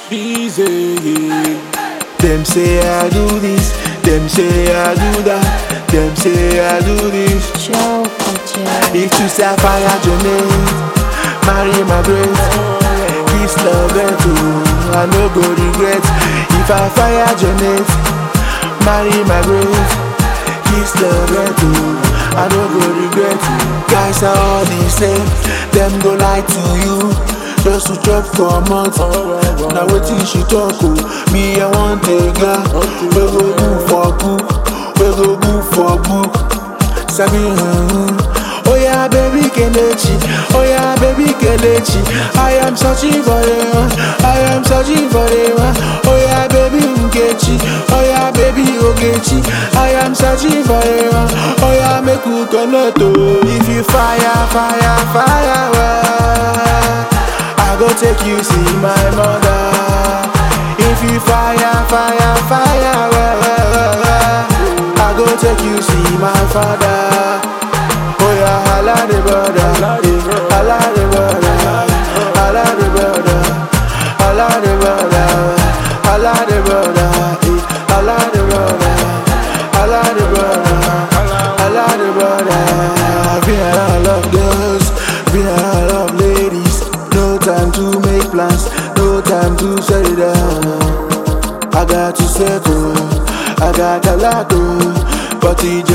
Easy. Them say I do this, them say I do that, them say I do this. Joe Culture. If you say fire Jonate, marry my grace. Kiss love and too, I no go regret. If I fire Jonate, marry my grace. Kiss love and too, I no go regret. Guys are all the same, them go lie to you. Just to chop for a month. Now wetin she talk oh, me I want a girl. We go do for book, we go do for book. Sabi hmm. Oh yeah, baby Kelechi. Oh yeah, baby Kelechi. I am searching for the one. I am searching for the one. Oh yeah, baby Nkechi. Oh yeah, baby Ogechi. I am searching for the one. Oh yeah, make we connect oh. If you fire, fire, fire, well, I go take you see my mother. If you fire, fire, fire, well, well, well, well, I go take you see my father. Oh yeah, holla the brother, eh, holla the brother, holla the brother, holla the brother, holla the brother, eh, holla the brother, holla the brother, holla the brother. Been around love girls, been around love ladies. No time to make plans, no time to settle down. I got to settle, I got a lot to, but it's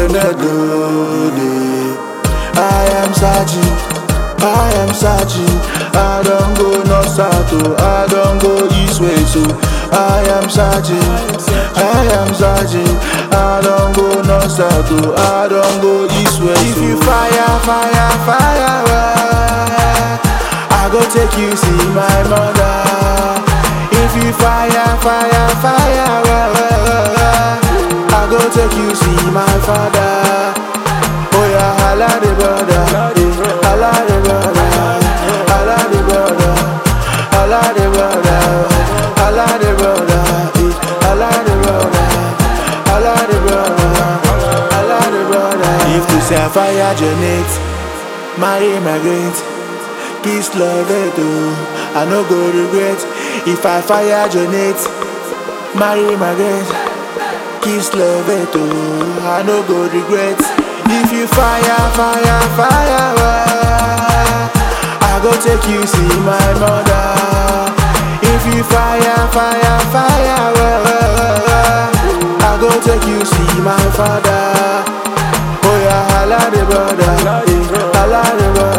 day. I am searching, I am searching. I don't go north south, oh, I don't go east west, so I am searching, I am searching. I don't go north south, oh, I don't go east west. If you fire, fire, fire, well, I go take you see my mother. If you fire, fire, fire, well, well, well, well, I go take you see my father. Oh yeah, holla the brother, eh, holla the brother, holla the brother, holla the brother, holla the brother, eh, holla the brother, holla the brother, holla the brother. If you say fire Janet, marry my great. Peace, love, it oh. I no go regret if I fire Janet, marry my girl. Kiss, love, it oh. I no go regret if you fire, fire, fire. well, I go take you see my mother. If you fire, fire, fire, well, well, well, well, I go take you see my father. Oh yeah, holla the brother, eh, holla the brother.